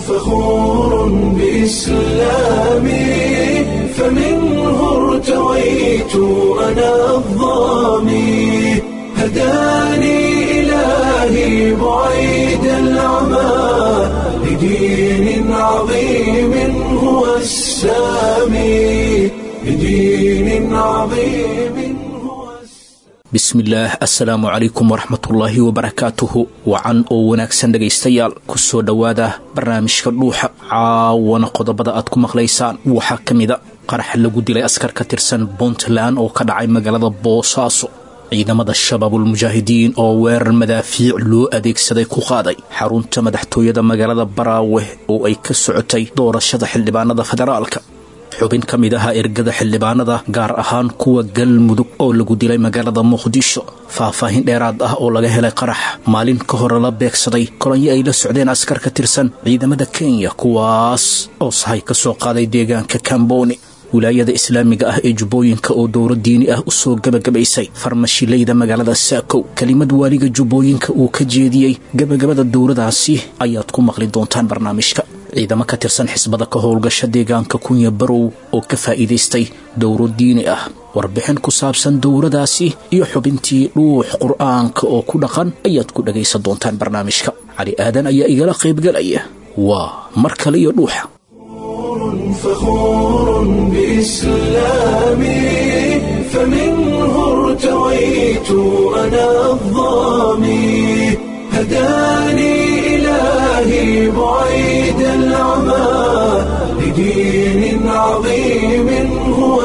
فخور بإسلامي فمنه ارتويت أنا الظامي هداني إلهي بعيد العمى لدين عظيم هو السامي لدين عظيم هو bismillaah assalaamu calaykum waraxmatullaahi wabarakaatuhu wacan oo wanaagsan dhegaystayaal kusoo dhowaada barnaamijka dhuuxa caawana qodobada aad ku maqlaysaan waxaa ka mida qarax lagu dilay askar ka tirsan puntland oo ka dhacay magaalada boosaaso ciidamada shabaabulmujaahidiin oo weerar madaafiic loo adeegsaday ku qaaday xarunta madaxtooyada magaalada baraawe oo ay ka socotay doorashada xildhibaanada federaalka xubin ka mid ahaa ergada xildhibaanada gaar ahaan kuwa galmudug oo lagu dilay magaalada muqdisho faahfaahin dheeraad ah oo laga helay qarax maalin ka hore la beegsaday kolonyo ay la socdeen askar ka tirsan ciidamada kenya kuwaas oo sahay ka soo qaaday deegaanka kamboni wilaayada islaamiga ah ee jubbooyinka oo dowro diini ah u soo gebagabaysay farmashilayda magaalada saakow kelimad waaliga jubbooyinka uu ka jeediyey gebagabada dowradaasi ayaad ku maqli doontaan barnaamijka ciidamo ka tirsan xisbada ka howlgasha deegaanka kunya barow oo ka faa'iidaystay dowro diini ah warbixin ku saabsan dowradaasi iyo xubintii dhuux qur'aanka oo ku dhaqan ayaad ku dhagaysan doontaan barnaamijka cali aadan ayaa igala qaybgalaya waa mar kale iyo dhuuxa فخور بإسلامي فمنه ارتويت أنا الظامي هداني إلهي بعيد العمى لدين عظيم هو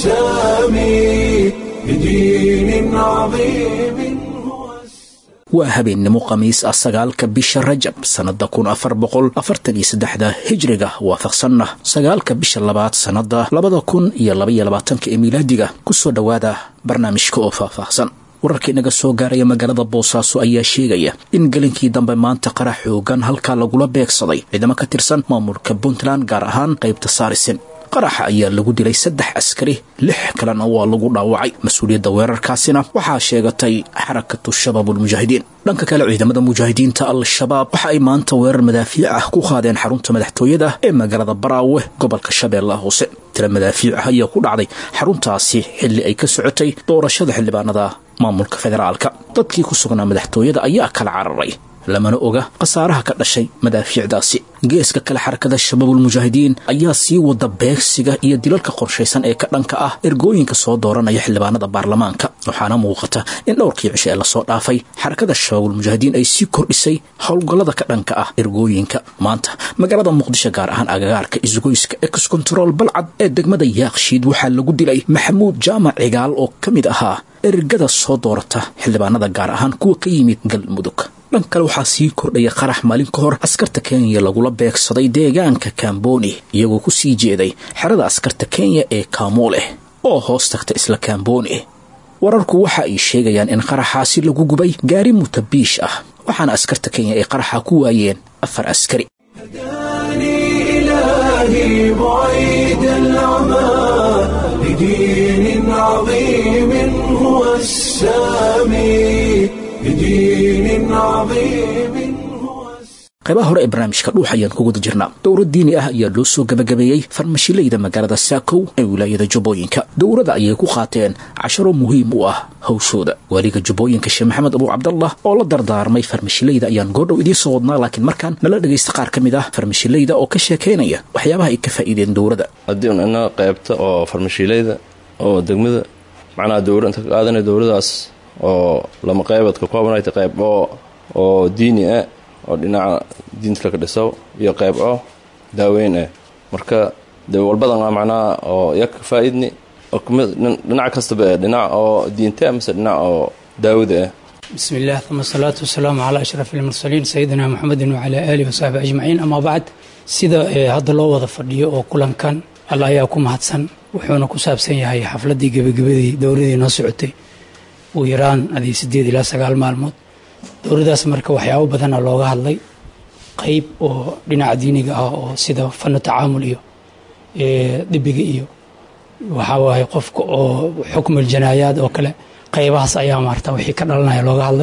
السامي لدين عظيم هو السامي waa habeennimo khamiis ah sagaalka bisha rajab sannada kun afar boqol afartan iyo saddexda hijriga waafaqsanna sagaalka bisha labaad sannada labada kun iyo labaiyo labaatanka ee miilaadiga kusoo dhowaada barnaamijka oo faahfaahsan wararka inaga soo gaaraya magaalada boosaaso ayaa sheegaya in gelinkii dambe maanta qarax xoogan halkaa lagula beegsaday ciidamo ka tirsan maamulka puntland gaar ahaan qaybta saarisen qaraxa ayaa lagu dilay saddex askari lix kalena waa lagu dhaawacay mas-uuliyadda weerarkaasina waxaa sheegatay xarakatu shabaabulmujaahidiin dhanka kale ciidamada mujaahidiinta al-shabaab waxa ay maanta weerar madaafiic ah ku qaadeen xarunta madaxtooyada ee magaalada baraawe gobolka shabeellaha hoose tira madaafiic ah ayaa ku dhacday xaruntaasi xilli ay ka socotay doorashada xildhibaanada maamulka federaalka dadkii ku sugnaa madaxtooyada ayaa kala cararay lamana oga khasaaraha ka dhashay madaafiicdaasi geeska kale xarakada shabaabulmujaahidiin ayaa sii wada beegsiga iyo dilalka qorshaysan ee ka dhanka ah ergooyinka soo dooranaya xildhibaanada baarlamaanka waxaana muuqata in dhowrkii cisho ee lasoo dhaafay xarakada shabaabulmujaahidiin ay sii kordhisay howlgallada ka dhanka ah ergooyinka maanta magaalada muqdisho gaar ahaan agagaarka isgoyska excontrol balcad ee degmada yaakshiid waxaa lagu dilay maxamuud jaamac cigaal oo ka mid ahaa ergada soo doorata xildhibaanada gaar ahaan kuwa ka yimid galmudug dhan kale waxaa sii kordhaya qarax maalin ka hor askarta kenya lagula beegsaday deegaanka kamboni iyagoo ku sii jeeday xerada askarta kenya ee kamooleh oo hoos tagta isla kamboni wararku waxa ay sheegayaan in qaraxaasi lagu gubay gaari mutabiish ah waxaana askarta kenya ay qaraxa ku waayeen afar askari هداني إلهي بعيد العمى لدين عظيم هو السامي لدين عظيم هو السامي qaybaha hore ee barnaamijka dhuux ayaan ku guda jirnaa dowro diini ah ayaa loo soo gebagabeeyey farmashilayda magaalada saakow ee wilaayada jubbooyinka dowrada ayay ku qaateen casharo muhiim u ah hawshooda waaliga jubbooyinka sheekh maxamed abuu cabdallah oo la dardaarmay farmashilayda ayaan goordhow idiin soo wadnaa laakiin markaan nala dhegaysta qaar ka mid ah farmashilayda oo ka sheekaynaya waxyaabaha ay ka faa'iideen dowrada haddii un inaga qaybta oo farmashiilayda oo degmada macnaha dowra inta ka qaadanaya dowladaas oo lama qaybad ka koobanayta qayb oo oo diini ah oo dhinaca diinta laka dhiso iyo qayb oo daaweyn ah marka de walbadan a macnaha oo yak faa-idni oo kamid dhinac kastaba eh dhinac oo diinta mise dhinac oo daawada ah بسم الله ثم الصلاة والسلام على أشرف المرسلين سيدنا محمد وعلى آله وصحبه أجمعين أما بعد sida hadda loo wada fadhiyo oo kulankan alla ayaa ku mahadsan wuxuuna ku saabsan yahay xafladii gebagabadii dowladii noo socotay ugu yaraan adii sideed ilaa sagaal maalmood dowladaas marka waxyaabo badana looga hadlay qeyb oo dhinaca diiniga ah oo sida fanu tacaamul iyo dibiga iyo waxaa waaye qofka oo xukmul janaayaad oo kale qaybahaas ayaa maarta wixii ka dhalanaya looga hadlay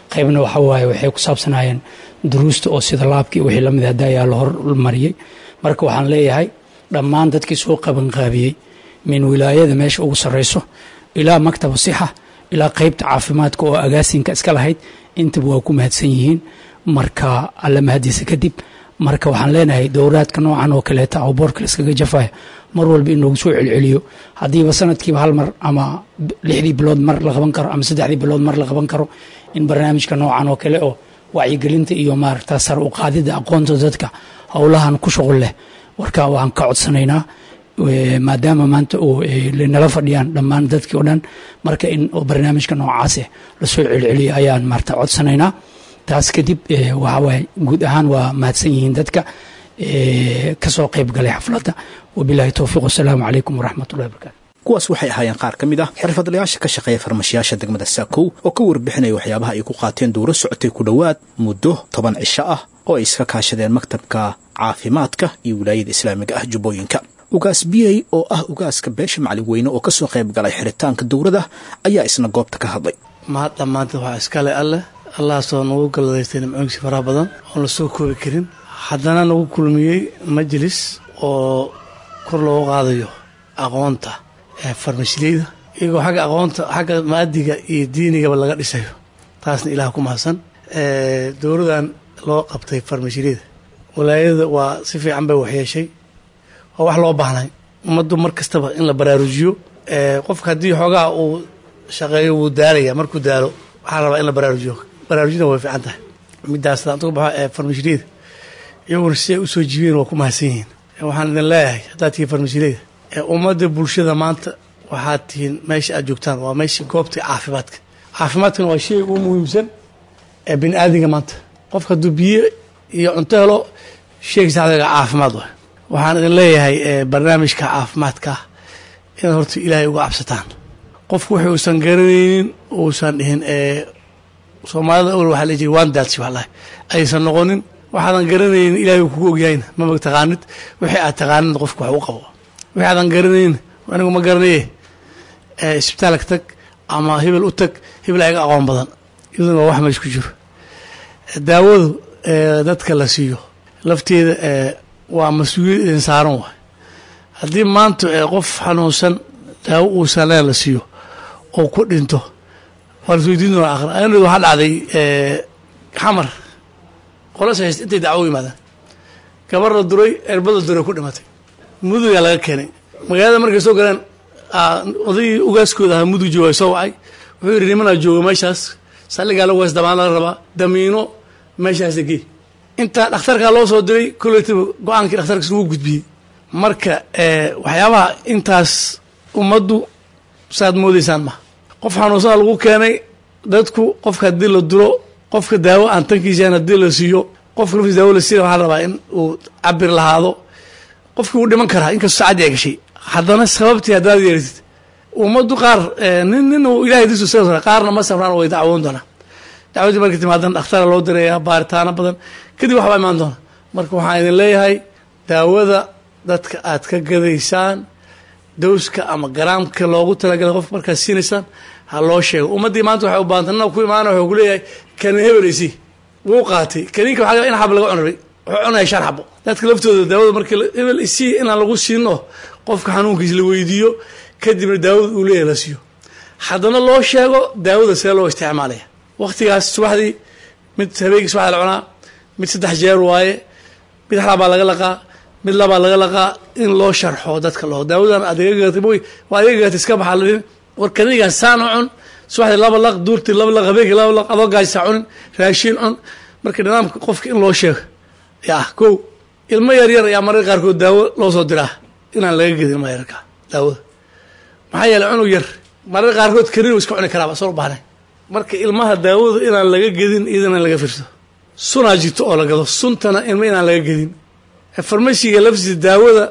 qaybna waxa waaye waxay ku saabsanaayeen duruusta oo sida laabkii wixii lamid hadda ayaa la hormariyey marka waxaan leeyahay dhammaan dadkii soo qabanqaabiyey min wilaayada meesha ugu sarreyso ilaa maktaba sixa ilaa qeybta caafimaadka oo agaasinka iska lahayd intaba waa ku mahadsan yihiin marka alla mahadiisa kadib marka waxaan leenahay dowraadka noocan oo kaleeta oo boorka la iskaga jafaya mar walba in loogu soo celceliyo haddiiba sanadkiiba hal mar ama lixdii bilood mar la qaban karo ama saddexdii bilood mar la qaban karo in barnaamijka noocan oo kale oo wacyigelinta iyo maaragta sar u qaadida aqoonta dadka howlahan ku shuqul leh warka waan ka codsanaynaa maadaama maanta uu nala fadhiyaan dhammaan dadkii o dhan marka in barnaamijka noocaase lasoo celceliyo ayaan maarta codsanaynaa taas kadib waxawaaye guud ahaan waa mahadsan yihiin dadka kasoo qayb galay xafladda wabilahi towfiiq wasalaamu calaykum waraxmatullahi wabarakatu kuwaas waxay ahaayeen qaar ka mid ah xirfadlayaasha ka shaqeeya farmashiyaasha degmada saakow oo ka warbixinaya waxyaabaha ay ku qaateen dowro socotay ku dhowaad muddo toban cisho ah oo ay iska kaashadeen maktabka caafimaadka iyo wilaayada islaamiga ah jubbooyinka ugaas biyey oo ah ugaaska beesha macalin weyne oo kasoo qayb galay xiritaanka dowrada ayaa isna goobta ka hadlay mahad dhammaanteed waxaa iskale alleh allahaasoo nagu galladaystay nimcooyinkiisi faraha badan oon la soo koobi karin haddana nagu kulmiyey majlis oo kor loogu qaadayo aqoonta ee farmashileyda iyagoo xagga aqoonta xagga maadiga iyo diinigaba laga dhisayo taasna ilaah ku mahadsan dowladan loo qabtay farmashileyda walaayada waa si fiican bay waxyeeshay waa wax loo baahnay ummaddu mar kastaba in la baraarujiyo qofka haddii xoogaha uu shaqeeyo wuu daalaya markuu daalo waxaa rabaa in la baraarujiyo baraarujina way fiican tahay midaas antuga baxo ee farmashileyda iyaguna si ay usoo jibiyeen waa ku mahadsan yihiin waxaan idin leeyahay haddaad tihiin farmashileyda ummadda bulshada maanta waxaad tihiin meesha aad joogtaan waa meesha goobta caafimaadka caafimaadkana waa shay ugu muhiimsan ee bini aadinga maanta qofka hadduu biyo iyo cunto helo sheeg saxdaga caafimaad waay waxaan idin leeyahay barnaamijka caafimaadka inaad horta ilaahay uga cabsataan qofku wixii uusan garanaynin uusan dhihin soomaalida awal waxaa la jiri waan daalsi waxlahay aysan noqonin waxaadan garanaynin ilaahay uu kugu ogyahayna mama taqaanid wixii aad taqaanid qofku wax u qabo wixii aadan garanayn anigu ma garanaye isbitaalka tag ama hebel u tag hebel ayaga aqoon badan iyaduna waa wax meesh ku jiro daawadu dadka la siiyo lafteeda waa mas-uuliyad idin saaran waay haddii maanta qof xanuunsan daawo uusan leen la siiyo oo ku dhinto waa lasweydiin doona akhra anad waxaa dhacday xamar qolas hayst intay dacwo yimaadaan gabar la duray erbad la duray ku dhimatay mudugaa laga keenay magaalada markay soo galeen odaygii ugaaskooda ahaa mudug jooga soo wacay wuxuu yidhi nimanaa jooga meeshaas salligaa lagu hees damaan laga rabaa damiino meeshaas gey intaa dhakhtarkaa loo soo diray koleytaba go-aankii dhakhtarkaas lagu gudbiyey marka waxyaabaha intaas ummaddu saaad moodaysaan ma qof xanuunsana lagu keenay dadku qofka haddii la duro qofka daawo aan tankiisaan haddii la siiyo qofka laftiis daawo la siiya waxaa rabaa in uu cabir lahaado qofkii wuu dhiman karaa inkastoo saacaddi ay gashay haddana sababtii haddaad yeeritid ummaddu qaar nin nin uu ilahay disu sa qaarna ma safraan way dacwoon doonaa dacwadii markay timaadana dhakhtara loo dirayaa baaritaano badan kadib waxbaa imaan doona marka waxaan idin leeyahay daawada dadka aad ka gadaysaan dowska ama garaamka loogu talagalay qof markaad siinaysaan ha loo sheego ummaddii maanta waxay u baahanta nina ku imaana wuxuu ku leeyahay kani hebeleysi wuu qaatay kaniinka waxaa in xab laga cunray wuxuu cunaya shan xabo dadka laftooda daawada markii hebel isii inaan lagu siino qofka xanuunkiisa la weydiiyo kadibna daawada uu leeyahay la siiyo haddana loo sheego daawada see loo isticmaalaya waktigaas subaxdii mid habeenkii subaxda la cunaa mid saddex jeer waaye mid xalabaa laga laqaa mid labaa laga laqaa in loo sharxo dadka loo daawadan adeegagata moy waa adeegagata iska baxaa ladhin war kanigan saan u cun subaxdii laba laq duurtii laba laq habeenkii laba laq adoo gaajisa cunin raashiin cun marka nidaamka qofka in loo sheego yaa kow ilmo yar yar ayaa mararka qaarkood daawo loo soo diraa inaan laga gedin ilma yararka daawada maxaa yeeley cunug yar mararka qaarkood kanin u iska cuni karaaba soo u baahnayn marka ilmaha daawada inaan laga gedin iyadana in laga fiirso sunaa jirto oo la gado suntana ilma inaan laga gedin farmashiga laftiisa daawada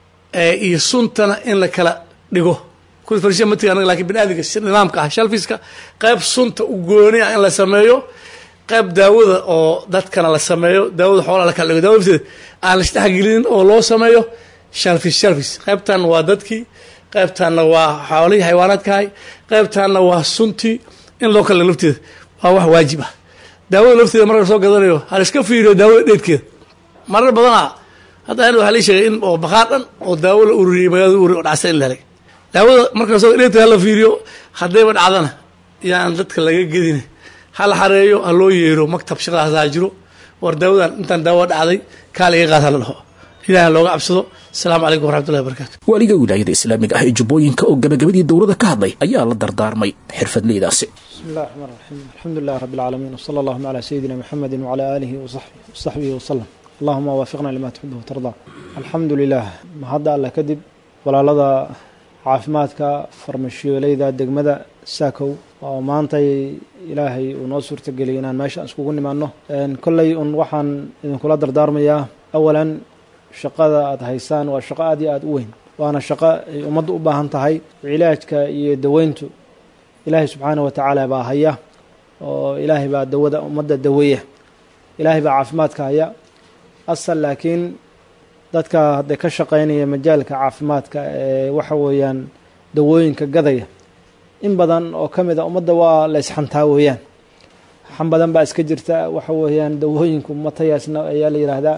iyo suntana in la kala dhigo kuwa farmashiga matiga anaga lakin bini aadamka nidaamka ah shalfiska qayb sunta u gooni ah in la sameeyo qayb daawada oo dadkana la sameeyo daawada xoolaa la kala dhigo daawada lafteeda aan la isdhexgelinin oo loo sameeyo shalfis shalfis qaybtanna waa dadkii qaybtanna waa xoolihii xayawaanaadkahay qaybtanna waa suntii in loo kala dhigo lafteeda waa wax waajib ah daawada lafteeda marka soo gadanayo hal iska fiiriyo daawada dheedkeeda marar badanaa hadda an waxaa lii sheegay in oo bakhaar dhan oo daawo la ururiyey magaalada ururi oo dhacsa in la helay daawada marka soo dheedkeeda hala fiiriyo haddayba dhacdana yaan dadka laga gedin hala xareeyo ha loo yeero maktab shaqadaas ha jiro war daawadan intaan daawo dhacday kaa laga qaad hala dhaho ilaah looga cabsado asalaamu calaykum waraxmatullahi wabarakatu waaliga wilaayada islaamiga ah ee jubbooyinka oo gabagabadii dowladda ka hadlay ayaa la dardaarmay xirfadleydaasi بسم الله الرحمن الرحيم الحمد لله رب العالمين وصلى اللهم على سيدنا محمد وعلى آله وصحبه, وصحبه وسلم اللهم وافقنا لما تحبه وترضى الحمد لله ما هذا الله كذب ولا لدى caafimaadka farmashiyooleyda degmada saakow oo maantay ilaahay uu noo suurtageliyay inaan meesha iskugu nimaano kolley un waxaan idinkula dardaarmayaa awalan shaqada aada haysaan waa shaqo aada iyo aada u weyn waana shaqo ay ummadda u baahan tahay cilaajka iyo daweyntu ilaahay subxaanah wa tacaala baa haya oo ilaahay baa dawada ummadda daweeya ilaahay baa caafimaadka haya asal laakiin dadka hadday ka shaqeynaya majaalka caafimaadka ee waxa weeyaan dawooyinka gadaya in badan oo ka mid a ummadda waa la ysxantaa weeyaan xan badan baa iska jirta waxa weeyaan dawooyinku matayaasna ayaa la yidhaahdaa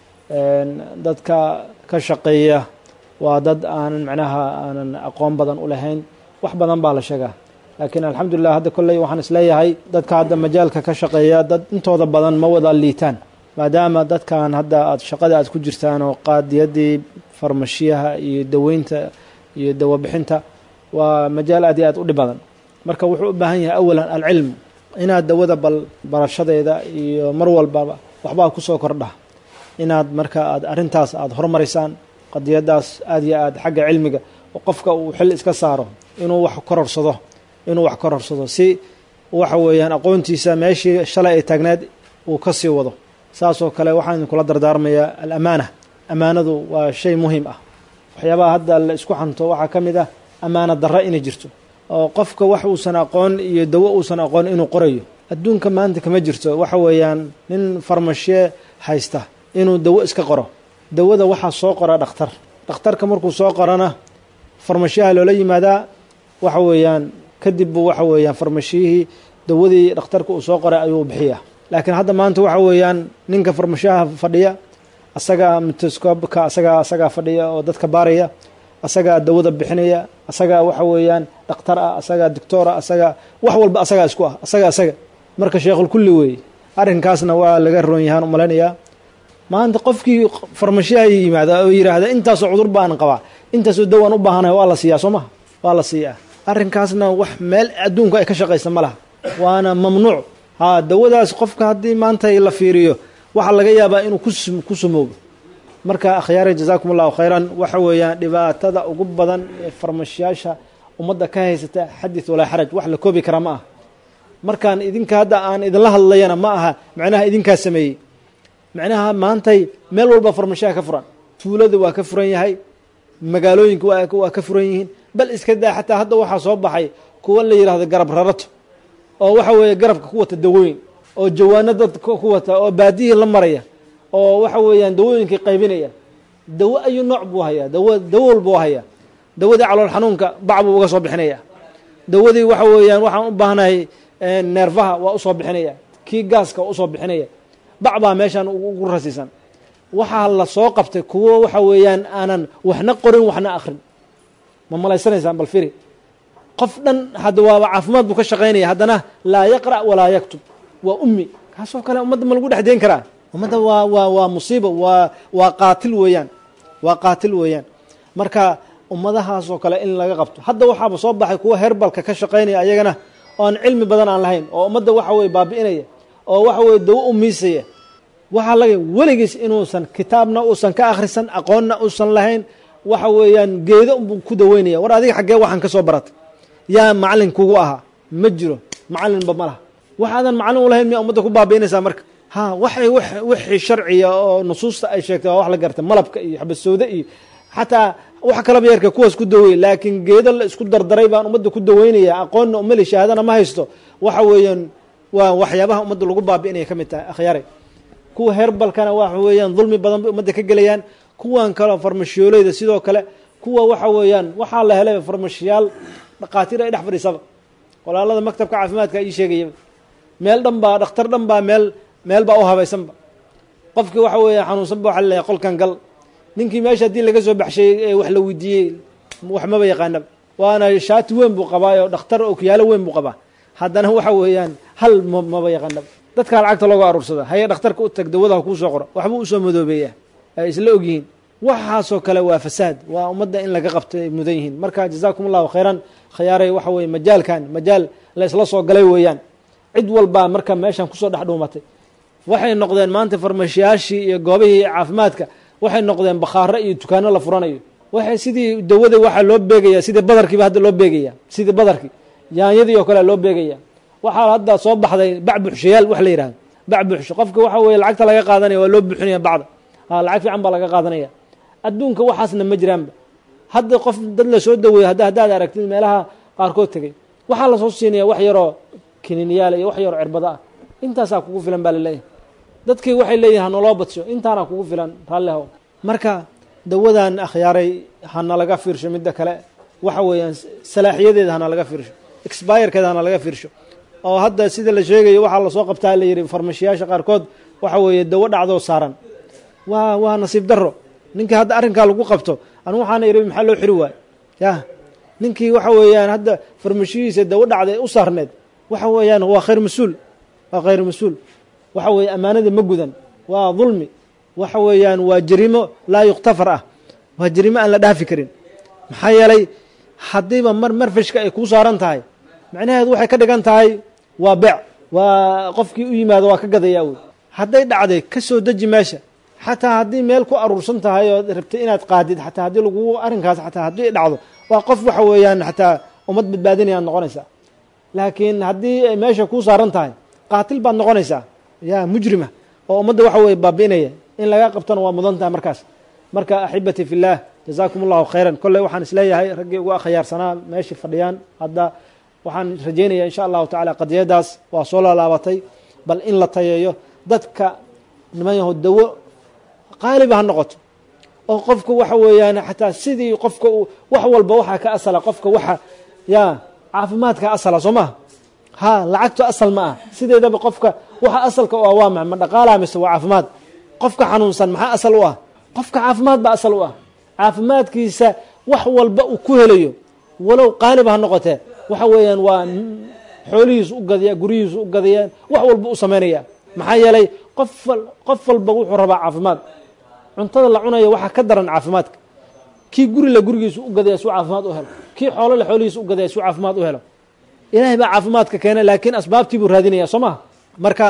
dadka ka shaqeeya waa dad aanan macnaha aanan aqoon badan u lahayn wax badan baa la sheegaa laakiin alxamdulilah hadda kolley waxaan isleeyahay dadka hadda majaalka ka shaqeeya dad intooda badan ma wada liitaan maadaama dadkan hadda aad shaqada aad ku jirtaan oo qaadiyadii farmashiyaha iyo daweynta iyo dawabixinta waa majaal aad iyo aad u dhib badan marka wuxuu u baahan yahay awalan alcilmu inaad dawada bal barashadeeda iyo mar walbaba waxbaa kusoo kordha inaad marka aad arrintaas aada horumaraysaan qadiyadaas aad iyo aad xagga cilmiga oo qofka uu xil iska saaro inuu wax kororsado inuu wax kororsado si waxa weeyaan aqoontiisa meeshii shalay ay taagneed uu ka sii wado saasoo kale waxaan idinkula dardaarmayaa alamaana amaanadu waa shay muhiim ah waxyaabaha hadda la isku xanto waxaa ka mid ah amaana darra inay jirto oo qofka wax uusan aqoon iyo dawo uusan aqoon inuu qorayo adduunka maanta kama jirto waxa weeyaan nin farmashiye haysta inuu dawo iska qoro dawada waxaa soo qora dhakhtar dhakhtarka markuu soo qorana farmashiyaha loola yimaadaa waxa weeyaan kadib buu waxa weeyaan farmashiyihii dawadii dhakhtarka uu soo qoray ayuu bixiyaa laakiin hadda maanta waxa weeyaan ninka farmashiyaha fadhiya asagaa mitoscobka asagaa asagaa fadhiya oo dadka baaraya asagaa dawada bixinaya asagaa waxa weeyaan dhakhtar ah asagaa doctor ah asagaa wax walba asagaa isku ah asaga asaga marka sheekhul kulli weeye arrinkaasna waa laga roon yahaan umalaynayaa maanta qofkii farmashiyaha yimaada oo yidhaahda intaasoo cudur baan qabaa intaasoo dawaan u baahanahay waa la siiyaa soo maha waa la siiyaa arrinkaasna wax meel adduunku ay ka shaqaysa ma laha waana mamnuuc ha dawadaas qofka haddii maanta la fiiriyo waxaa laga yaabaa inuu ku sumoobo marka akhyaare jazaakum allahu khayran waxa weeyaan dhibaatada ugu badan ee farmashiyaasha ummadda ka haysata xadith walaa xaraj wax la koobi karaa ma aha markaan idinka hadda aan idinla hadlayana ma aha macnaha idinkaa sameeyey macnaha maantay meel walba farmashiyaha ka furan tuulada waa ka furan yahay magaalooyinka waa ka furan yihiin bal iska daa xataa hadda waxaa soo baxay kuwa la yidhahdo garab rarato oo waxa weeye garabka ku wata dawooyin oo jawaano dad ku wata oo baadiyihii la maraya oo waxa weeyaan dawooyinkii qaybinaya dawo ayuu nooc buu hayaa dawo dawo walbuu hayaa dawadii calool xanuunka bac buu uga soo bixinaya dawadii waxa weeyaan waxaan u baahnahay neerfaha waa usoo bixinaya kii gaaska waa usoo bixinaya bac baa meeshan ugu rasiisan waxaa la soo qabtay kuwo waxa weeyaan aanan waxna qorin waxna akrin ma malaysanaysaan bal firi qof dhan hadda waaba caafimaad buu ka shaqaynaya haddana laa yaqra' walaa yaktub waa ummi kaasoo kale ummadda ma lagu dhex deen karaa ummadda waa waa waa musiibo waa waa qaatil weeyaan waa qaatil weeyaan marka ummadahaasoo kale in laga qabto hadda waxaaba soo baxay kuwa herbalka ka shaqaynaya ayagana oo aan cilmi badan aan lahayn oo ummadda waxa weye baabi'inaya oo waxa weye dawo u miisaya waxaa laga weligiis inuusan kitaabna uusan ka akhrisan aqoonna uusan lahayn waxa weeyaan geedo unbuu ku daweynaya war adiga xaggee waxaan ka soo baratay yaa macalin kugu ahaa ma jiro macalinba ma laha waxaadan macalin u lahayn miyaa ummadda ku baabi'inaysaa marka ha waxay wixii sharciya oo nusuusta ay sheegtay waa wax la gartay malabka iyo xabasowde iyo xataa wax kalaba yarka kuwaas ku daweey laakiin geedo la isku dardaray baan ummadda ku daweynaya aqoonna umali shahaadana ma haysto waxa weeyaan waa waxyaabaha ummadda lagu baabi'inaya ka mid tahay akhyaare kuwa herbalkana waxa weeyaan dulmi badan bay ummadda ka gelayaan kuwan kaleo farmashiyooleyda sidoo kale kuwa waxa weeyaan waxaa la helay farmashiyaal dhaqaatiir ay dhex fadhiisaba walaalada maktabka caafimaadka ii sheegaya meel dhan baa dhakhtar dhan baa meel meel baa u habaysanba qofkii waxa weeye xanuunsanba waxa laleeyahay qolkan gal ninkii meesha haddii laga soo baxshay ee wax la weydiiyey wax maba yaqaanaba waana shaati weyn buu qabaayo dhakhtar okuyaalo weyn buu qabaa haddana waxa weeyaan hal m maba yaqaanaba dadkaa lacagta looga aruursada haye dhakhtarka u tag dawadaha kuu soo qoro waxbuu usoo madoobeeya ay isla ogyihiin waxaasoo kale waa fasaad waa ummadda in laga qabto ay mudan yihiin marka jazaakum allahu khayran khiyaaray waxa weeye majaalkan majaal la isla soo galay weeyaan cid walbaa marka meeshan kusoo dhex dhuumatay waxay noqdeen maanta farmashiyaashii iyo goobihii caafimaadka waxay noqdeen bakhaaro iyo dukaano la furanayo waxay sidii dawada waxaa loo beegaya sidii badarkiiba hadda loo beegaya sidii badarkii yaanyadii oo kale loo beegaya waxaa hadda soo baxday bac buxshayaal wax la yihahdo bac buxsho qofka waxa weeye lacagta laga qaadanaya waa loo buxinaya bacda ha lacag fiican baa laga qaadanaya adduunka waxaasna ma jiraanba hadda qof dad lasoo daweeyo hadda haddaad aragtid meelaha qaarkood tegay waxaa lasoo siinaya wax yaroo kiniiniyaal iyo wax yaroo cirbado ah intaasaa kugu filan baa laleeyahay dadkii waxay leeyihin hanaloo badsho intaana kugu filan raallihow marka dawadan akhyaaray hana laga fiirsho midda kale waxa weeyaan salaaxiyadeeda hana laga fiirsho expirekeeda hana laga fiirsho oo hadda sida la sheegayo waxaa lasoo qabtaa la yidhi farmashiyaasha qaarkood waxa weeye dawo dhacdoo saaran waa waa nasiib daro ninkii hadda arrinkaa lagu qabto anu waxaana idhi maxaa loo xiri waayo yah ninkii waxa weeyaan hadda farmashiyihiisa dawo dhacday u saarneed waxa weeyaan waa khayr mas-uul waa khayr mas-uul waxa weeye ammaanada ma gudan waa dulmi waxa weeyaan waa jarimo laa yuktafar ah waa jarimo aan la dhaafi karin maxaa yeelay haddiiba mar marfashka ay kuu saaran tahay macnaheedu waxay ka dhigan tahay waa beec waa qofkii u yimaado waa ka gadayaa wey hadday dhacday ka soo deji meesha xataa haddii meel ku aruursan tahay oo rabtay inaad qaadid xataa haddii lagu arrinkaas xataa haddii dhacdo waa qof waxa weeyaan xataa ummad badbaadinaya ad noqonaysaa laakiin haddii ay meesha kuu saaran tahay qaatil baad noqonaysaa ya mujrima oo ummadda waxa weye baabi'inaya in laga qabtona waa mudan tahay markaas marka axibati fi llah jazaakum allahu khayran kolley waxaan isleeyahay raggii ugu akhyaarsanaa meeshai fadhiyaan hadda waxaan rajeynaya insha allahu tacala qadiyadaas waa soo laalaabatay bal in la tayeeyo dadka niman yaho dawo qaaliba ha noqoto oo qofka waxa weeyaan xataa sidii qofka uu wax walba waxaa ka asala qofka waxa ya caafimaadka asala soo maha ha lacagtu asal ma ah sideedaba qofka waxa asalka u ah waa ma ma dhaqaalaa mise waa caafimaad qofka xanuunsan maxaa asal u ah qofka caafimaad baa asal u ah caafimaadkiisa wax walba uu ku helayo walow qaaliba ha noqotee waxa weeyaan waa xoolihiisu u gadaya guryihiisu u gadayaan wax walba u samaynaya maxaa yeelay qof qof walba wuxuu rabaa caafimaad cuntada la cunaya waxaa ka daran caafimaadka kii guri la gurigiisu u gadaya suu caafimaad u helo kii xoolo le xoolihiisu u gadaya suu caafimaad u helo ilaahay baa caafimaadka keena laakiin asbaabtii buu raadinaya soo maha marka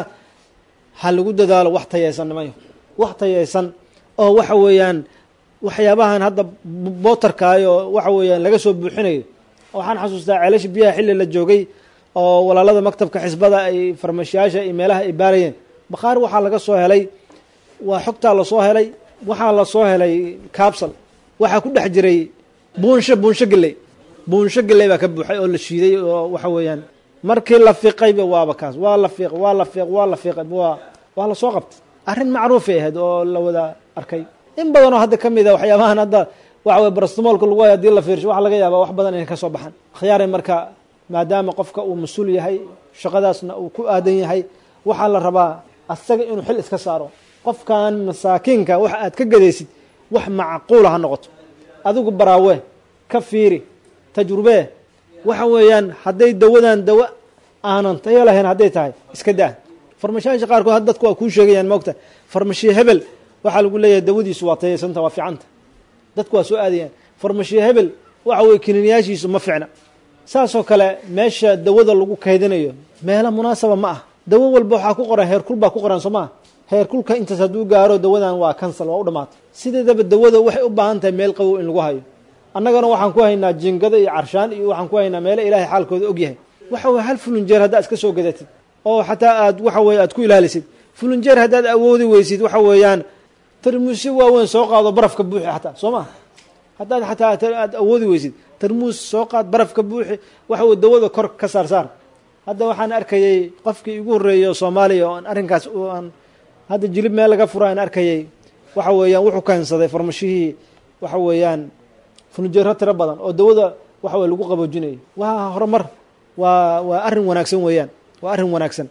ha lagu dadaalo wax tayaysan nimayo wax tayaysan oo waxa weeyaan waxyaabahan hadda bootarkaayo waxa weeyaan laga soo buuxinayo waxaan xasuustaa ceelasha biyaha xilli la joogay oo walaalada maktabka xisbada ay farmashiyaasha iyo meelaha ay baarayeen bakhaar waxaa laga soo helay waa xogtaa lasoo helay waxaa lasoo helay cabsal waxaa ku dhex jiray buunsho buunsho geley buunsho geley baa ka buuxay oo la shiiday oo waxa weeyaan markii la fiiqayba waaba kaas waa la fiiq waa la fiiq waa la fiiqay waa waa lasoo qabtay arrin macruufay ahayd oo la wada arkay in badanoo hadda ka mid a waxyaabahan hadda waxa weye barastimoolka lagu hay hadii la fiirsho waxa laga yaaba wax badan inay ka soo baxaan khiyaaray marka maadaama qofka uu mas-uul yahay shaqadaasna uu ku aadan yahay waxaa la rabaa asaga inuu xil iska saaro qofkan masaakiinka wax aad ka gadaysid wax macquula ha noqoto adigu baraawe ka fiiri tajrubee waxa weeyaan hadday dawadan dawo aanan tayo lahayn hadday tahay iska daa farmashiyaasha qaarkood had dadku waa kuu sheegayaan moogta farmashiye hebel waxaa lagu leeyahay dawadiisu waa tayaysanta waa fiicanta dadku waa soo aadayaan farmashiye hebel waxa weye kiniiniyaashiisu ma ficna saasoo kale meesha dawada lagu kaydinayo meelo munaasaba ma ah dawo walba waxaa ku qoran heerkul baa ku qoran soo maa heerkulka intaas hadduu gaaro dawadan waa kansal waa u dhamaatay sideedaba dawada waxay u baahan tahay meel qabow in lagu hayo annagana waxaan ku haynaa jingado iyo carshaan iyo waxaan ku haynaa meelo ilaahay xaalkooda og yahay waxa weye hal fulunjeer haddaad iska soo gadatid oo xataa aad waxa weye aad ku ilaalisid fulunjeer haddaad awoodi weysid waxa weeyaan tarmuusyo waaweyn soo qaado barafka buuxi xataa soo maa haddaad xataa aad awoodi weysid tarmuus soo qaad barafka buuxi waxa weye dawada kor ka saar saar hadda waxaan arkayay qofkii igu horreeyay oo soomaaliya oo aan arrinkaas aan hadda jilib meel laga fura aan arkayay waxa weeyaan wuxuu keensaday farmashihii waxa weeyaan funjeero tiro badan oo dawada waxa weye lagu qaboojinayo waa horumar waa waa arrin wanaagsan weeyaan waa arrin wanaagsan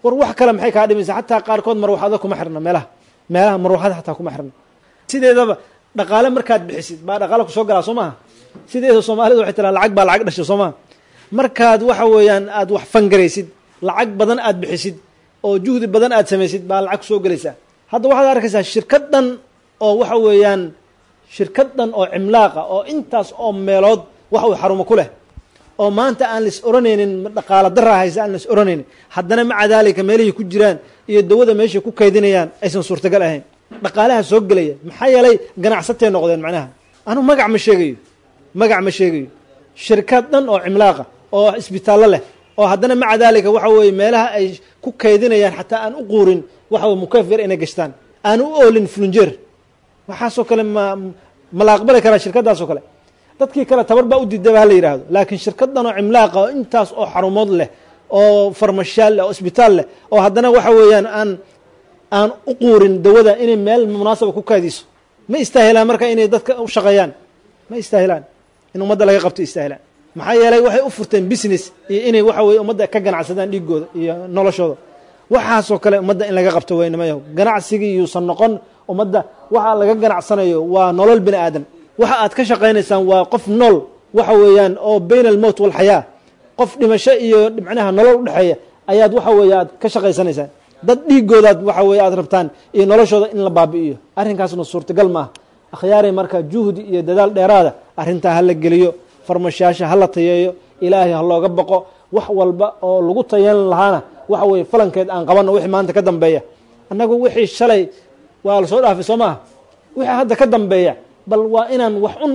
war wax kale maxay kaa dhimaysaa xataa qaarkood marwaxado kuma xirna meelaha meelaha marwaxada xataa kuma xirna sideedaba dhaqaale markaad bixisid baa dhaqaale kusoo galaa soo maaha sideeda soomaalida waxay tiraa lacag baa lacag dhasha soo maha markaad waxa weeyaan aad wax fangaraysid lacag badan aad bixisid oo juhdi badan aad samaysid baa lacag kusoo gelaysaa hadda waxaad arkaysaa shirkad dhan oo waxa weeyaan shirkad dhan oo cimlaaqa oo intaas oo meelood wax uu xarumo ku leh oo maanta aan lais oranaynin dhaqaalo daraa haysa aan lais oranaynin haddana maca daalika meelihii ku jiraan iyo dawada meeshay ku kaydinayaan aysan suurtagal ahayn dhaqaalaha soo gelaya maxaa yeelay ganacsatay noqdeen macnaha anu magac ma sheegayo magac ma sheegayo shirkad dhan oo cimlaaqa oo isbitaallo leh oo haddana maca daalika waxa weeye meelaha ay ku kaydinayaan xataa aan u quurin waxa weye mukeef yar inay gashtaan aan u oolin flunjeer waxaasoo kale ma ma la aqbali karaa shirkadaasoo kale dadkii kale tabar baa u diidaba hala yidhaahdo laakiin shirkadan oo cimlaaqa oo intaas oo xarumood leh oo farmashaal leh oo isbitaal leh oo haddana waxa weeyaan aan aan u quurin dawada inay meel munaasaba ku kaadiso ma istaahilaan marka inay dadka u shaqeeyaan ma istaahilaan in ummadda laga qabto istaahilaan maxaa yeelay waxay u furteen business iyo inay waxa weye ummadda ka ganacsadaan dhiigooda iyo noloshooda waxaasoo kale ummadda in laga qabto weynamayaho ganacsigii yuusan noqon ummadda waxa laga ganacsanayo waa nolol bini aadan waxa aad ka shaqaynaysaan waa qof nool waxa weeyaan oo bayna almowt walxayaa qof dhimasho iyo macnaha nolol udhexeeya ayaad waxa weeye aad ka shaqaysanaysaan dad dhiigoodaad waxa weye aad rabtaan iyo noloshooda in la baabi'iyo arrinkaasna suurtagal maaha akhyaaray marka juhdi iyo dadaal dheeraada arrintaa ha la geliyo farmashaasha ha la tayeeyo ilaahay ha looga baqo wax walba oo lagu tayeelan lahaana waxa weeye falankeed aan qabanno wixii maanta ka dambeeya annagu wixii shalay waa la soo dhaafay soo maaha wixii hadda ka dambeeya bal waa inaan wax un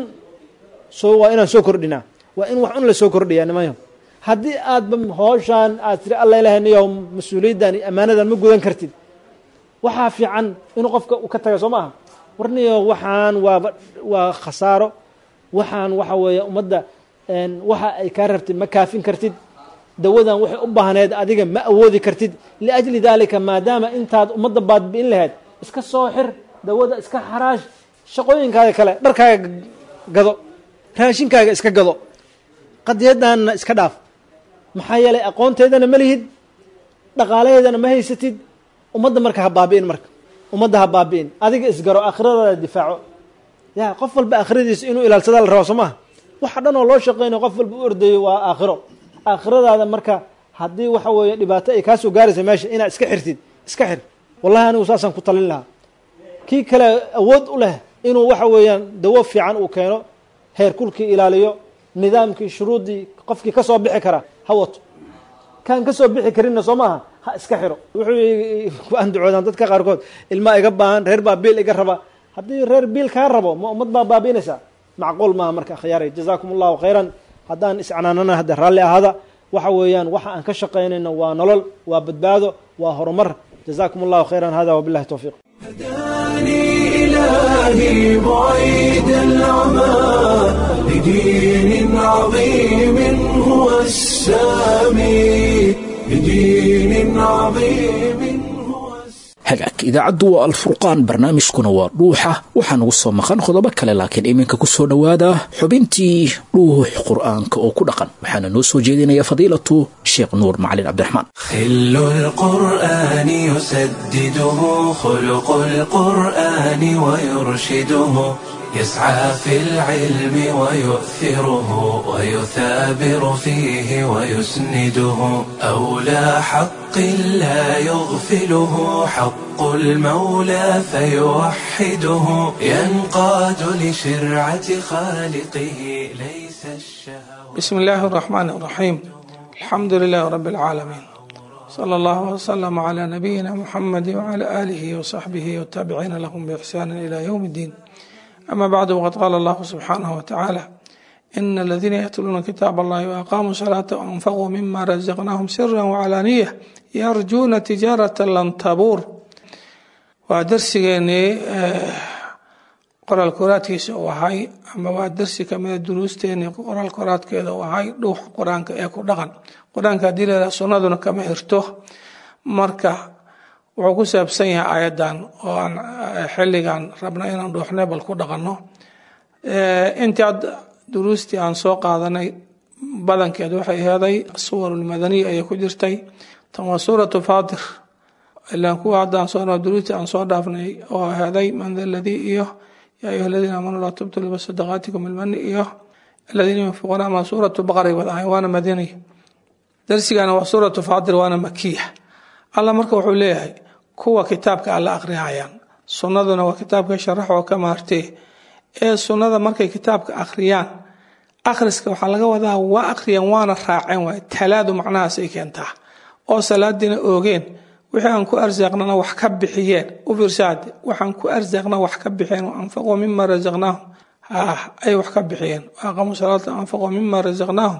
soo waa inaan soo kordhinaa waa in wax un lasoo kordhiyaa nimanyo haddii aadba hooshaan aad tiri alla ilahay niyo mas-uuliyaddan iyo ammaanadan ma gudan kartid waxaa fiican inuu qofka u ka taga soo maaha war niyo waxaan waaba waa khasaaro waxaan waxa weeye ummadda waxa ay kaa rabtid ma kaafin kartid dawadan waxay u baahneed adiga ma awoodi kartid liajli daalika maadaama intaad ummadda baadbi'in lahayd iska soo xir dawada iska xaraash shaqooyinkaaga kale dharkaaga gado raashinkaaga iska gado qadiyadaanna iska dhaaf maxaa yeelay aqoonteedana ma lihid dhaqaalaheedana ma haysatid ummadda marka ha baabi'in marka ummadda ha baabi'in adiga isgaro aakhiradaada difaaco ya qof walba aakhiradiisa inuu ilaalsadaa la rabaa soo maha waxa dhan oo loo shaqeynayo qof walba u ordayo waa aakhiro aakhiradaada marka haddii waxa weeye dhibaato ay kaasoo gaaraysa meesha inaad iska xirtid iska xir wallahi anigu saasaan ku talin lahaa kii kale awood u leh inuu waxa weeyaan dawo fiican uu keeno heerkulkii ilaaliyo nidaamkii shuruuddii qofkii ka soo bixi kara ha wato kaan ka soo bixi karinna soo maaha ha iska xiro wuxuu ku andacoodaan dadka qaarkood ilmaa iga baahan reer baa biil iga raba haddii reer biil kaa rabo ma ummad baa baabiinaysaa macquul maaha marka khiyaaray jazaakum allahu khayran haddaan iscanaanana hadda raalli ahaada waxa weeyaan waxa aan ka shaqaynayno waa nolol waa badbaado waa horumar jazaakum allahu khayran hada wabillahi towfiiq هداني إلهي بعيد العمى لدين عظيم هو السامي لدين عظيم هو السامي hagaag idaacaddu waa alfurqaan barnaamijkuna waa dhuuxa waxaa nagu soo maqan qodobo kale laakiin iminka ku soo dhowaada xubintii dhuux qur'aanka oo ku dhaqan waxaana noo soo jeedinaya fadiilatu sheekh nuur macalin cabdiraxmaan خل القرآن يسدده خلق القرآن ويرشده يسعى في العلم ويؤثره ويثابر فيه ويسنده أولى حق لا يغفله حق المولى فيوحده ينقاد لشرعة خالقه ليس الشهوة بسم الله الرحمن الرحيم الحمد لله رب العالمين صلى الله وسلم على نبينا محمد وعلى آله وصحبه والتابعين لهم بإحسان إلى يوم الدين أما بعد وقد قال الله سبحانه وتعالى إن الذين يتلون كتاب الله وأقاموا الصلاة وأنفقوا مما رزقناهم سرا وعلانية يرجون تجارة لن تبور ودرسيني qoraal koraadkiisa uu ahay ama waa darsi kamida duruusteeni qoraal koraadkeeda uu ahay dhuuxa qur-aanka ee ku dhaqan qur-aanka haddii leedaha sunnaduna kama xirto marka wuxuu ku saabsan yahay ayadan oo aan xilligan rabna inaan dhuuxnay bal ku dhaqanno intii ad duruustii aan soo qaadanay badankeed waxay heeday suwarulmadaniya ayay ku jirtay tan waa suuratu faatir ilaan kuwa haddaan soo duruuti aan soo dhaafnay oo ahaday man da ladii iyo yaa ayuha aladiina aamanuu laa tubtilu bisadaqaatikum ilmani iyo aladiina yunfiquuna ama suuratu baqray wadahay waana madaniya darsigana waa suuratu faatir waana makiya allah marka wuxuu leeyahay kuwa kitaabka alla akhriyayaan sunnaduna waa kitaabka sharax oo ka maartee ee sunnada markay kitaabka akhriyaan akhriska waxaa laga wadaa waa akhriyeen waana raaceen waay talaadu macnahaasay keentaa oo salaadiina oogeen wixii aan ku arsaaqnana wax ka bixiyeen u fiirsaade waxaan ku arsaaqna wax ka bixiyeen anfaquu mima rasaqnaahum ay wax ka bixiyeen waaqamuu salaata anfaquu mima rasaqnaahum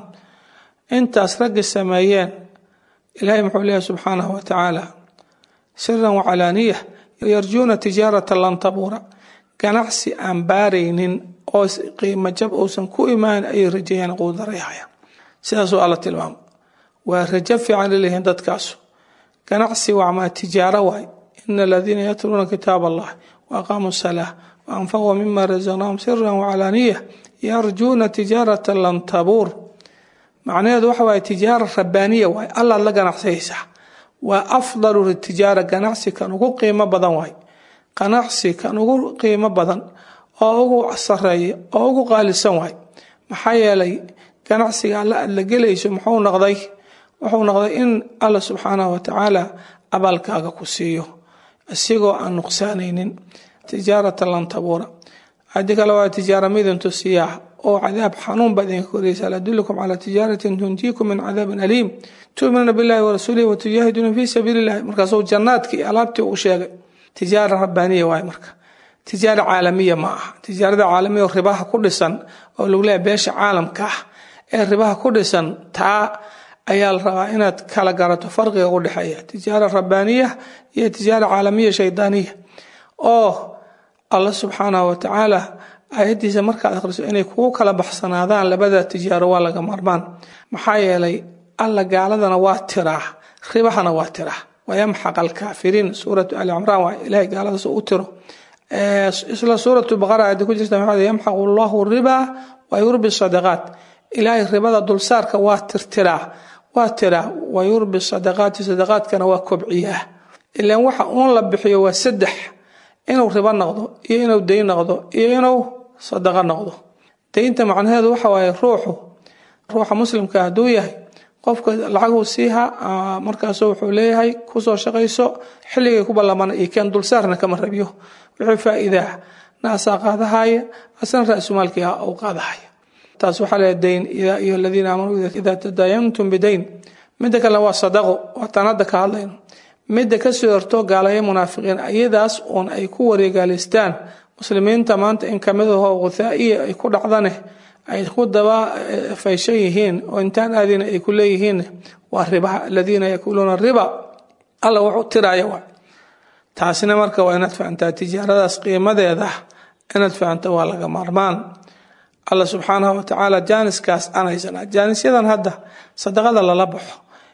intaas raggi sameeyeen ilaahay muxuu leeyahy subxaanahu wa tacaala siran wacalaaniya yarjuuna tijaarata lan tabuura ganacsi aan baaraynin oo qiimo jab uusan ku imaan ayay rajeeyaan quudarayhayaan sidaasuu alla tilmaamo waa rajo fiican laleeyihiin dadkaasu ganacsi waa tijaaro waay ina aladiina yatluuna kitaab allah waaqaamuu salaa waanfaquu mima rasaqnaahum siran wacalaaniya yarjuuna tijaarata lan tabuur macnaheedu waxa waaye tijaara rabbaaniya waay allaad la ganacsayaysaa waa afdalu tijaara ganacsi kan ugu qiimo badan waay ganacsi kan ugu qiimo badan oo ugu sareeya oo ugu qaalisan waay maxaa yeelay ganacsiga alla aad la gelayso muxuu noqday wuxuu noqday in alla subxaanahu watacaala abaalkaaga ku siiyo isigoo aan nuqsaanaynin tijaarata lan tabuura haddii kale waa tijaara midintu siyaax oo cadaab xanuun baa idinka koraysa hal adullukum calaa tijaaratin tunjiikum min cadaabin aliim tu'minuuna billahi warasuulihi watujaahiduuna fii sabiili illahi markaasuu jannaadkii alaabtii uu sheegay tijaara rabbaaniya waay marka tijaara caalamiya ma aha tijaarada caalamiya oo ribaha ku dhisan oo lagu leeyahay beesha caalamka ah ee ribaha ku dhisan taa ayaa la rabaa inaad kala garato farqiga u dhexeeya tijaara rabbaaniya iyo tijaara caalamiya shaydaaniya oo allah subxaanahu watacaala aayaddiisa markaad akhriso inay kugu kala baxsanaadaan labada tijaaro waa laga marmaan maxaa yeelay alla gaaladana waa tiraa ribahana waa tiraa wayamxaq alkaafiriin suuratu ali cimraan waa ilahay gaaladaas u tiro isla suuratu baqara aayadda ku jirta maxaa yamxaqu allahu riba wa yurbi sadaqaat ilaahay ribada dulsaarka waa tirtiraa waa tiraa wa yurbi sadaqaati sadaqaadkana waa kobciyaa ilaan waxa uun la bixiyo waa saddex inuu ribo noqdo iyo inuu dayn noqdo iyo inuu sadaqo noqdo daynta macnaheedu waxa waaye ruuxu ruuxa muslimka hadduu yahay qofka lacaguu siiha markaasu wuxuu leeyahay kusoo shaqayso xilligay ku ballamana iyo keen dulsaarna kama rabiyo wixii faa'iidaa naasaa qaadahaya asna ra-sumaalkii u qaadahaya taas waxaa leeyahay dayn yaa ayuha aladiina aamanuu idaa tadaayantum bidayn midda kalena waa sadaqo waataan hadda ka hadlayno midda kasoo horto gaalaya munaafiqiin iyadaas uun ay ku wareegaalaystaan muslimiinta maanta in kamid aho guthaa'iya ay ku dhacdane ay ku daba fayshan yihiin oo intaan aadina ay ku leeyihiin waa ribaha aladiina yakuluuna riba alla wuxuu tiraya waa taasina marka waa inaad fahantaa tijaaradaas qiimadeeda inaad fahanto waa laga maarmaan alla subxaanahu watacaala jaaniskaas aan haysanaa jaanisyadan hadda sadaqada lala baxo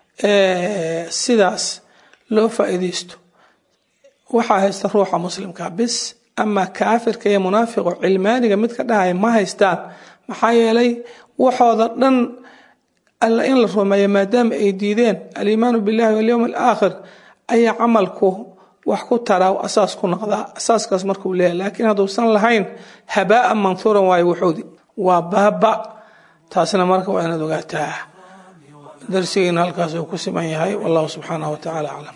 sidaas loo faa'iidaysto waxaa haysta ruuxa muslimka bis ama kaafirka iyo munaafiqo cilmaaniga mid ka dhahaya ma haystaan maxaa yeelay waxooda dhan alla in la rumeeyo maadaama ay diideen aliimaanu billahi walyowm alaakhir ayaa camalku wax ku taraa asaas ku noqdaa asaaskaas markuu leeyahay laakiin hadduusan lahayn habaa'an manhuuran waayo wuxuudi waa baaba taasna marka waa inaad ogaataa darsigeena halkaas uu ku siman yahay wallahu subxaanahu watacaala aclam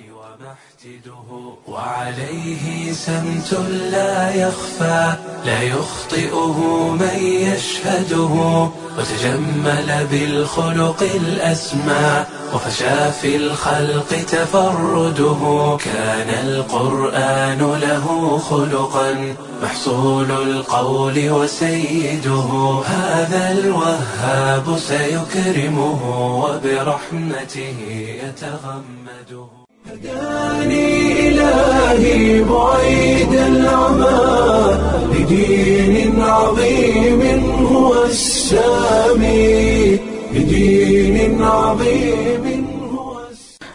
وعليه سمت لا يخفى لا يخطئه من يشهده وتجمل بالخلق الأسمى وفشى في الخلق تفرده كان القرآن له خلقا محصول القول وسيده هذا الوهاب سيكرمه وبرحمته يتغمده هداني إلهي بعيد العمى لدين عظيم هو السامي لدين عظيم هو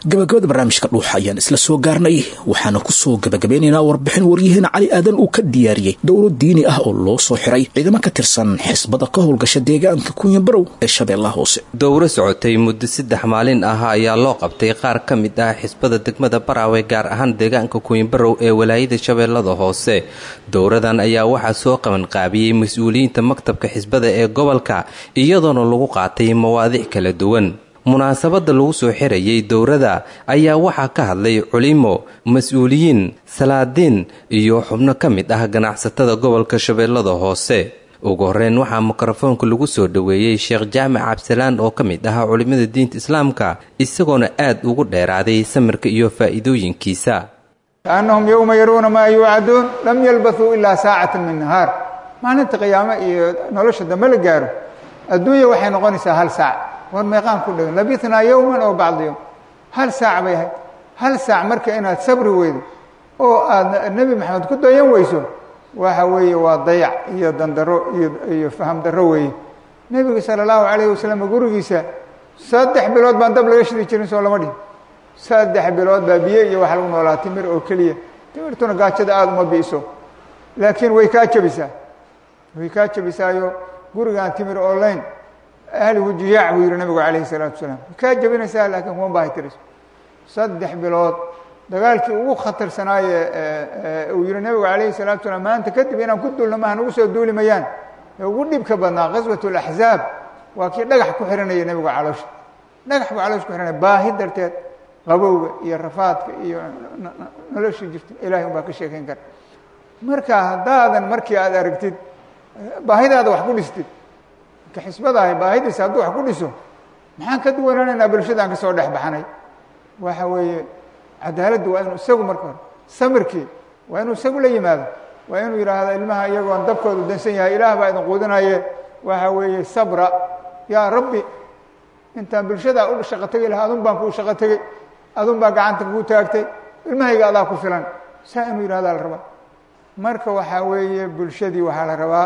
gabagabada barnaamijka dhuuxa ayaan isla soo gaarnay waxaana ku soo gabagabeynaynaa warbixin waryaheena cali aadan uu ka diyaariyey dowlo diini ah oo loo soo xiray ciidamo ka tirsan xisbada ka howlgasha deegaanka kunyabarow ee shabeellaha hoose dowro socotay muddo saddex maalin ah ayaa loo qabtay qaar ka mid ah xisbada degmada baraawe gaar ahaan deegaanka kunyabarow ee walaayada shabeellada hoose dowradan ayaa waxaa soo qabanqaabiyey mas-uuliyiinta maktabka xisbada ee gobolka iyadoona lagu qaatay mawaadiic kala duwan munaasabadda lagu soo xirayay dowrada ayaa waxaa ka hadlay culimo mas-uuliyiin salaadiin iyo xubno ka mid ah ganacsatada gobolka shabeellada hoose ugu horreyn waxaa mikrofoonka lagu soo dhoweeyey sheekh jaamac cabdisalaan oo ka mid ah culimmada diinta islaamka isagoona aad ugu dheeraaday samirka iyo faa'iidooyinkiisa kaannahum yowma yaruuna maa yuucaduun lam yalbathuu ilaa saacatan min nahaar maalinta qiyaamo iyo nolosha dambe la gaaro adduunya waxay noqonaysaa hal saac war meeqaan ku dhegin labithnaa yowman oo bacdi yowm hal saac bay ahayd hal saac marka inaad sabri weydo oo aad nebi maxamed ku dayan weyso waxa weeye waa dayac iyo dandaro iyo iyo faham darro weeye nebiga sala allahu calayhi wasalam gurigiisa saddex bilood baan dab laga shidi jirin soo lama dhihin saddex bilood baa biyo iyo waxa lagu noolaa timir oo keliya timirtuna gaajada aada uma bi'iso laakiin way kaa jebisaa way kaa jebisaayo gurigaan timir olayn ahligu jiyaac buu yihi nabigu calayhi salaatu wasalaam way kaa jebinaysaa laakiin kuma baahi tiriso saddex bilood dagaalkii ugu khatarsanaaye uu yihi nabigu calayhi salatu wasalaam maanta kadib inaan ku duulno maaha nagu soo duuli mayaan ee ugu dhibka badnaa qaswat laxzaab waa kii dhagax ku xihanaya nebigu caloosha dhagax buu caloosha ku xihanaya baahi darteed qabowga iyo rafaadka iyo noloshii jirta ilahay un baa ka sheekayn kara marka haddaadan markii aad aragtid baahidaada wax ku dhistid marka xisbadahay baahidiisa hadduu wax ku dhiso maxaan ka duwanaanaynaa bulshadaan ka soo dhex baxanay waxa weeye cadaaladdu waa inuu isagu marka hore samirkii waa inuu isagu la yimaado waa inuu yidhaahdo ilmaha iyagoon dabkoodu dansan yahay ilaah baa idin quudinaye waxa weeye sabra yaa rabbi intaan bulshada u shaqo tegi lahaa adun baan kuu shaqo tegey adun baa gacanta kuu taagtay ilmahayga adaa ku filan saa inuu yidhahdaa la rabaa marka waxaa weeye bulshadii waxaa la rabaa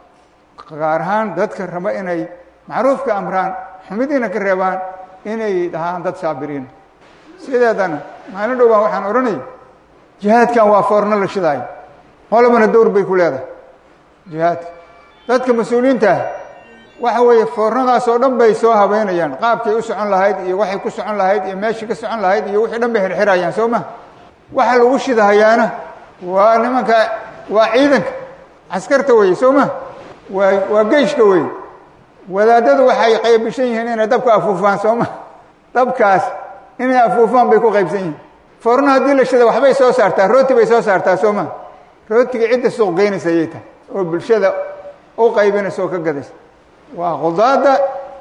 gaar ahaan dadka raba inay macruufka amraan xumidiina ka reebaan inay dhahaan dad saabiriina sideedana maalin dhow baan waxaan odhanay jihaadkan waa foorno la shidaayo qolabana dowr bay ku leedahay jihaadka dadka mas-uuliyiinta ah waxa weeye foornadaas oo dhan bay soo habeynayaan qaabkay u socon lahayd iyo waxay ku socon lahayd iyo meeshii ka socon lahayd iyo wixii dhan bay xirxirayaan soo ma waxa lagu shidahayaana waa nimanka waa ciidanka caskarta weye soo ma waa waa geyshka weye wadaadadu waxay qaybishan yihiin inay dabka afuufaan soo ma dabkaas inay afuufaan bay ku qaybsan yihiin foorno haddii la shida waxbay soo saartaa rooti bay soo saartaa soo ma rootiga cidda suuq geynaysa ayay tahay oo bulshada u qaybinaysa oo ka gadaysa waa qudaada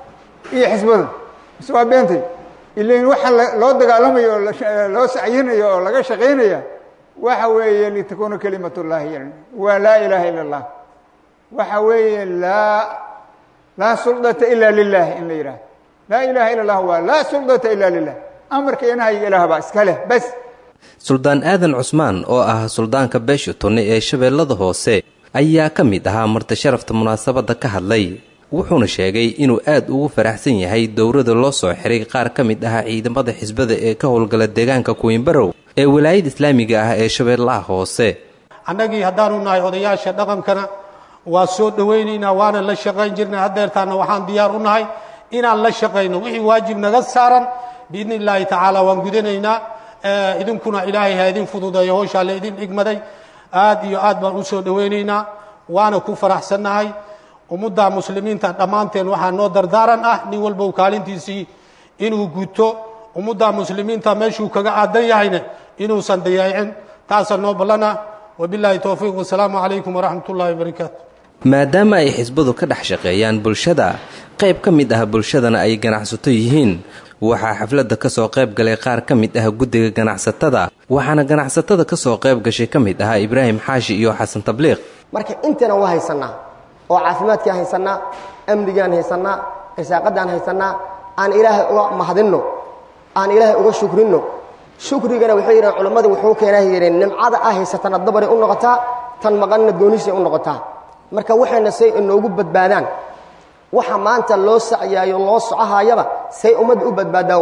iyo xisbada mise waa beentay ilain waxa loo dagaalamayo oo loo sacyinayo oo laga shaqaynaya waxa weeye litakuuna kalimat llahi waa laa ilaaha ila اllah waxa weeye laa laa suldata ila lilah in la yidhahdo laa ilaha ila اllah waa laa suldata ila lilah amarka inahayga ilaah baa iska leh bas suldaan aadan cusmaan oo ah suldaanka beesha tunne ee shabeellada hoose ayaa ka mid ahaa marti sharafta munaasabadda ka hadlay wuxuuna sheegay inuu aad ugu faraxsan yahay dowrada loo soo xiray qaar ka mid ah ciidamada xisbada ee ka howlgala deegaanka kuwinbarow ee walaayada islaamiga ah ee shabeellaha hoose annagii haddaanu nahay odayaasha dhaqankana waa soo dhowaynaynaa waana la shaqayn jirnay haddeertaana waxaan diyaar u nahay inaan la shaqayno wixii waajib naga saaran biidni illaahi tacaala waan gudanaynaa idinkuna ilaahay ha idin fududeeyo howshaa la idin dhigmaday aad iyo aad baan u soo dhowaynaynaa waana ku faraxsannahay ummadda muslimiinta dhammaanteen waxaa noo dardaaran ah nin walbow kaalintiisii inuu guto ummadda muslimiinta meeshuu kaga aadan yahayna inuusan dayaacin taasa noo ballana wabilaahi towfiiq wasalaamu calaykum waraxmat ullahi wabarakaatu maadaama ay xisbadu ka dhex shaqeeyaan bulshada qayb ka mid ah bulshadana ay ganacsato yihiin waxaa xafladda ka soo qayb galay qaar ka mid ah guddiga ganacsatada waxaana ganacsatada ka soo qayb gashay ka mid ahaa ibraahim xaashi iyo xasan tabliiq marka intana waa haysannaa oo caafimaadkaan haysannaa amnigaan haysannaa risaaqadaan haysannaa aan ilaahay uga mahadinno aan ilaahay uga shukrinno shukrigana waxay yidhahan culammadu wuxuu keenaa yidheen nimcada ah haysatana dabaray u noqotaa tan maqanna goonisay u noqotaa marka waxayna say inoogu badbaadaan waxa maanta loo sacyaayo loo socohaayaba say ummadda u badbaadaan waay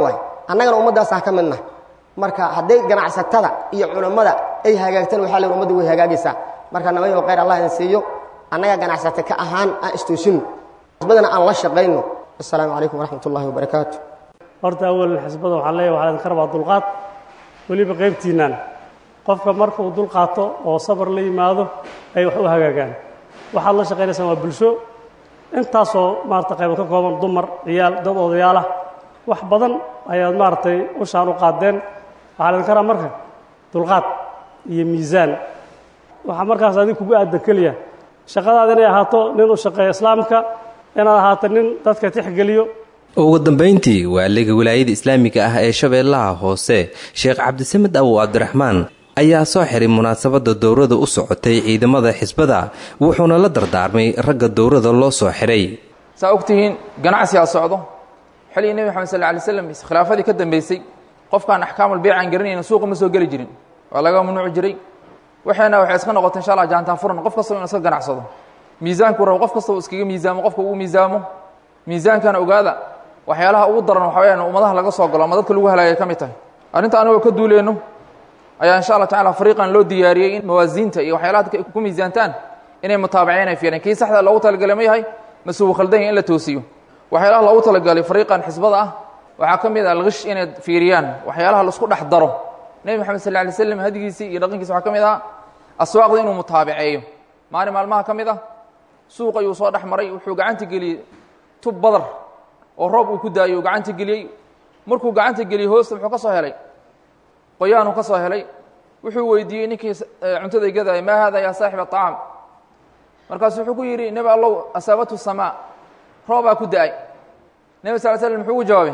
annagana ummaddaasaan ka midna marka hadday ganacsatada iyo culammada ay hagaagtaan waxaa leeyihi ummadda way hagaagaysaa marka namayo khayr allah idin siiyo annaga ganacsate ka ahaan aan istoosino xisbadana aan la shaqayno assalaamu calaykum waraxmat ullahi wabarakaatu horta awalan xisbada waxaan leeyahay waxaa idinka rabaa dulqaad weliba qaybtiinnan qofka marka uu dulqaato oo sabar la yimaado ay wax u hagaagaan waxaad la shaqaynaysaan waa bulsho intaasoo maarata qaybo ka kooban dumar ciyaal dad odayaalah wax badan ayaad maaragtay ushaan u qaadeen waxaa laydinka rabaa marka dulqaad iyo miisaan waxaa markaas adig kugu aadan keliya shaqadaada inay ahaato nin u shaqeeya islaamka inaad ahaato nin dadka tixgeliyo ugu dambayntii waaliga wilaayada islaamiga ah ee shabeellaha hoose sheekh cabdisamed awow cabdiraxmaan ayaa soo xiray munaasabadda dowrada u socotay ciidamada xisbada wuxuuna la dardaarmay ragga dowrada loo soo xiray saa ogtihiin ganacsigaa socdo xilligii nebi maxamed sal ly slam khilaafadii ka dambeysay qofkaan axkaamulbeyc aan garanayna suuqa ma soo geli jirin waa laga mamnuuci jiray waxayna waxay iska noqotay insha allah jaantaan furan qof kastaba inu iska ganacsado miisaanku rabo qof kastaba iskaga miisaamo qofka uu miisaamo miisaankana ogaada waxyaalaha ugu daran waxa weyaan ummadaha laga soo galo ama dadka lagu halaagay ka mid tahay arrinta anigoo ka duuleyno ayaa insha allah tacala fariiqan loo diyaariyey in mawaasiinta iyo waxyaalaha dadka ay ku miisaantaan inay mutaabaceen ay fiireen kii saxda loogu talagalay ma yahay mase wuu khaldan yahay in la toosiyo waxyaalaha loogu talagalay fariiqan xisbada ah waxaa ka mid ah alkish inay fiiriyaan waxyaalaha laisku dhex daro nebi moxamed sal lay slam hadigiisii iyo dhaqankiisa waxaa ka mid ah aswaaqda inuu mutaabaceeyo maalin maalmaha ka mid ah suuq ayuu soo dhex maray wuxuu gacanta geliyey tub badar oo roob uu ku daayey uu gacanta geliyey markuu gacanta geliyey hoosta muxuu ka soo helay qoyaanuu ka soo helay wuxuu weydiiyey ninkii cuntada gadaya maa hada yaa saaxib aطacaam markaasu wuxuu ku yidhi nebi allow asaabatu samaa roobaa ku da-ay nebi sal slm muxuu ugu jawaabay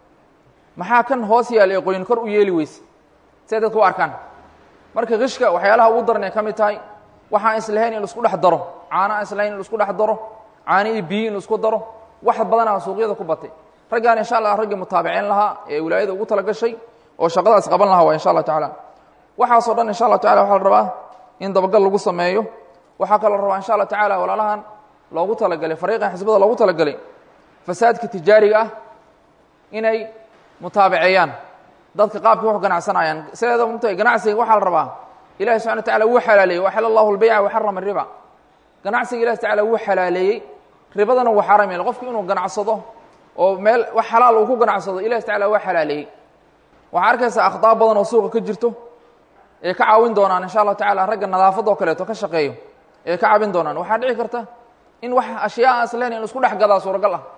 maxaa kan hoos yaal ee qoyin kor u yeeli weyse siay dadka u arkaan marka kishka waxyaalaha ugu daran ay ka mid tahay waxaan islahayn in laisku dhex daro caano aan islahayn in laisku dhex daro caano iyo biyo in laisku daro wax badanaa suuqyada ku batay raggaan insha allah raggii mutaabaceen lahaa ee wilaayada ugu tala gashay oo shaqadaas qaban lahaa waa insha allah tacala waxaasoo dhan insha allah tacala waxaa la rabaa in dabagal lagu sameeyo waxaa kaloo la rabaa insha allah tacala walaalahan loogu talagalay fariiqan xisbada loogu talagalay fasaadka tijaariga ah inay mutaabaceeyaan dadka qaabka wax ganacsanayaan sideeda mta ganacsiga waxaa la rabaa ilahi subxana wa tacala wuu xalaaleeyey waxala allahu lbayca waxarama riba ganacsiga ilahi tacala wuu xalaaleeyey ribadana wuu xaram yeele qofku inuu ganacsado oo meel wax xalaal uu ku ganacsado ilahi tacala waa xalaaleeyey waxaa arkaysaa akhdaa badan oo suuqa ka jirto ee ka caawin doonaan insha allahu tacala ragga nadaafadoo kaleeto ka shaqeeyo ee ka caawin doonaan waxaa dhici karta in wax ashyaa asleen in laisku dhex gadaa suuragal ah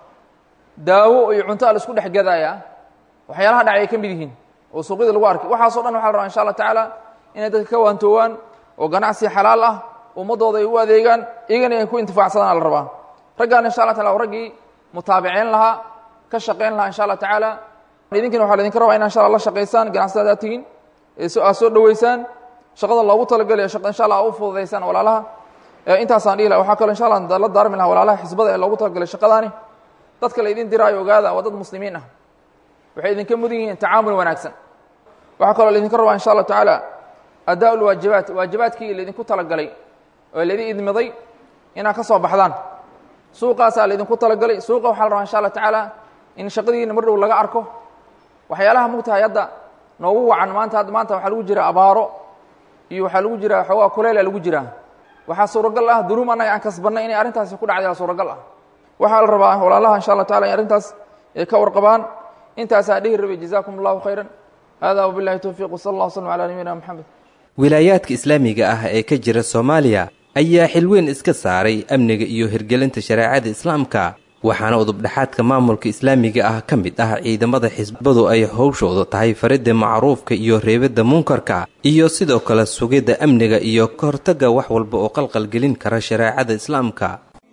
daawo iyo cunto a laisku dhex gadaaya waxyaalaha dhacay ay ka mid yihiin oo suuqyada lagu arkay waxaasoo dhan waxa la rabaa insha allah tacaala inay dadka ka waantoowaan oo ganacsi xalaal ah ummaddooda ay u adeegaan iyagana ay ku intifaacsadaan la rabaa raggaan insha allah tacala raggii mutaabiceen lahaa ka shaqayn lahaa insha allah tacaala idinkina waxa laidinka rabaa ina insha alla la shaqaysaan ganacsadadaa tihiin aad soo dhoweysaan shaqada loogu talagalay insha allah u fududaysaan walaalaha intaasaan dhihi laha waxaa kaloo insha allah la daarmi laha walaalaha xisbada ee loogu talagalay shaqadaani dadka la idin diraayo ogaada waa dad muslimiin ah waxay idinka mudan yihiin tacaamul wanaagsan waxaa kaloo laidinka rabaa insha allah tacaala adaa lwaajibaat waajibaadkii laydinku talagalay oo laydin idmiday inaad ka soo baxdaan suuqaasaa laydinku talagalay suuqa waxaa la rabaa insha allah tacaala in shaqadiina mar dhow laga arko waxyaalaha mugtahay hadda noogu wacan maanta hadda maanta waxaa lagu jiraa abaaro iyo waxaa lagu jiraa xoogaa kuleyla lagu jiraa waxaa suuragal ah dunuum annaga aan kasbannay inay arrintaasi ku dhacdaa suuragal ah waxaa la rabaa walaalaha insha allah tacala in arrintaas ay ka warqabaan intaasaa dhihi rabay jazaakum allahu khayran hada wabillahi towfiiq wsala allah wslm calaa nabiyina moxamed wilaayaadka islaamiga ah ee ka jira soomaaliya ayaa xilweyn iska saaray amniga iyo hirgelinta shareecada islaamka waxaana udubdhexaadka maamulka islaamiga ah ka mid ah ciidamada xisbadu ay howshooda tahay faridda macruufka iyo reebidda munkarka iyo sidoo kale sugidda amniga iyo ka hortagga wax walba oo qalqalgelin kara shareecada islaamka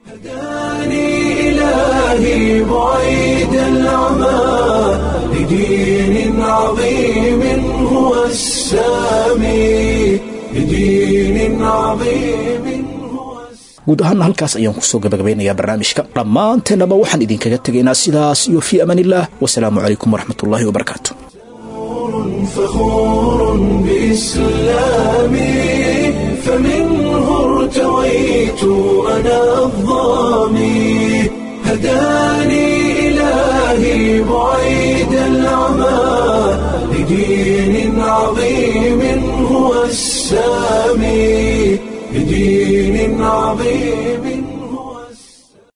إلهي بعيد العمى لدين عظيم هو السامي لدين عظيم guud ahaana halkaas ayaan kusoo gabagabeynayaa barnaamijka dhammaanteennaba waxaan idinkaga tegaynaa sidaas iyo fii amaan illah wasalaamu calaykum waraxmat ullaahi wabarakaatu فخور بإسلامي فمنه ارتويت أنا الظامي هداني إلهي بعيد العمى عظيم